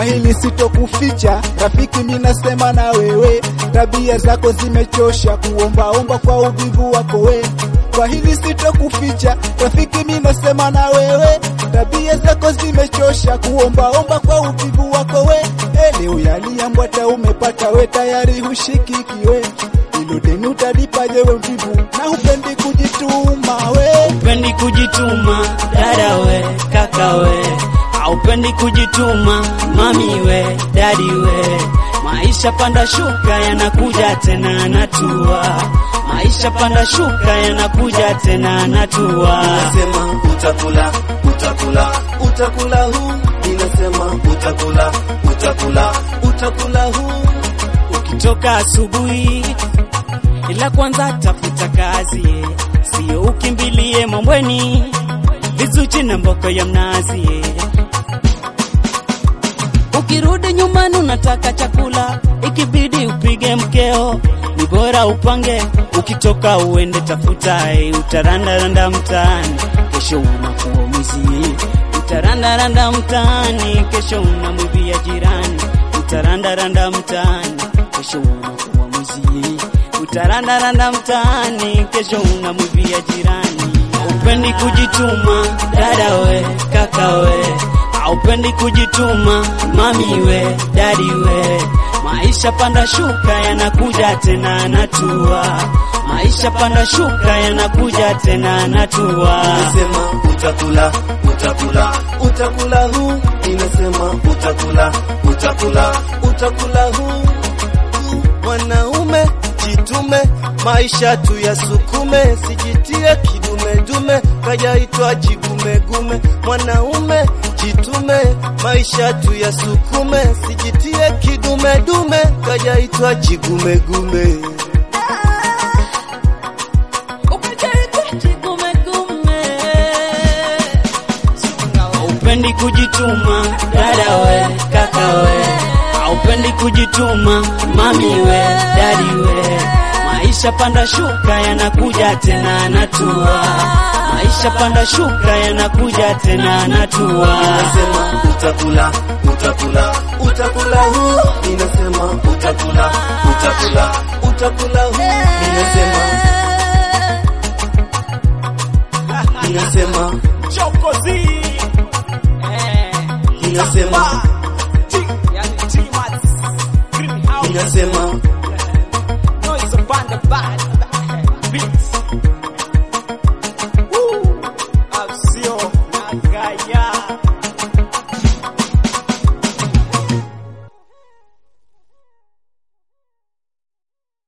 Kwa hili sitokuficha, rafiki, mimi nasema na wewe, tabia zako zimechosha, kuombaomba kwa uvivu wako we. Kwa hili sitokuficha, rafiki, mimi nasema na wewe, tabia zako zimechosha, kuombaomba kwa uvivu wako we. Eh, leo yaliambwata umepata we, tayari hushikiki we, ilo deni utalipaje we mvivu, na hupendi kujituma we. Upendi kujituma dada we, kaka we, aupendi kujituma mami we, dadi we. Maisha panda shuka yanakuja tena natua, maisha panda shuka yanakuja tena natua. Ninasema utakula, utakula, utakula huu. Ninasema utakula, utakula, utakula huu. Ukitoka asubuhi, ila kwanza tafuta kazi, sio ukimbilie mambweni vizuchi na mboko ya mnazi. Ukirudi nyumbani unataka chakula, ikibidi upige mkeo, ni bora upange. Ukitoka uende tafuta, eh, utarandaranda mtaani, kesho unakuwa mwizi. Utarandaranda mtaani, kesho unamwibia jirani. Utarandaranda mtaani, kesho unakuwa mwizi. Utarandaranda mtaani, kesho unamwibia jirani. Upendi kujituma dada we, kaka we, aupendi kujituma mami we, dadi we. Maisha panda shuka yanakuja tena natua, maisha panda shuka yanakuja tena natua. Ninasema utakula, utakula, utakula huu. Ninasema utakula, utakula, utakula huu. Mwanaume jitume, maisha tu yasukume, sijitie kidume dume, kajaitwa jigumegume. Mwanaume jitume, maisha tu yasukume, sijitie kidume dume, kajaitwa jigumegume. Aupendi kujituma dada we, kaka we, aupendi kujituma mami we, dadi we. Maisha panda shuka yanakuja tena natua, maisha panda shuka yanakuja tena natua. Ninasema utakula, utakula, utakula huu. Ninasema utakula, utakula, utakula huu. Ninasema, ninasema, Chokozi. Eh. ninasema, Yani T-Mats. Green House. ninasema, Noise upon the bad beats. Woo! I've seen Nagaya.